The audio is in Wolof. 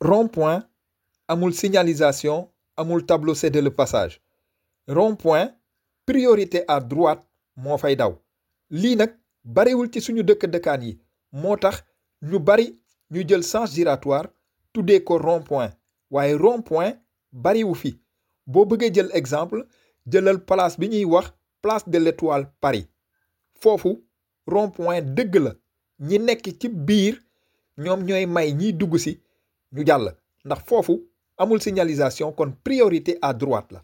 rond-point amul signalisation amul tableau cédé le passage rond-point priorité à droite moo fay daw lii nag bariwul ci suñu dëkk dëkkaan yi moo tax ñu bari ñu jël sens giratoire tuddee ko rond-point waaye rond-point bariwu fi boo bëggee jël exemple jëlal place bi ñuy wax place de l'étoile Paris foofu rond-point dëgg la ñi nekk ci biir ñoom ñooy may ñiy dugg si ñu jàll ndax foofu amul signalisation kon priorité à droite la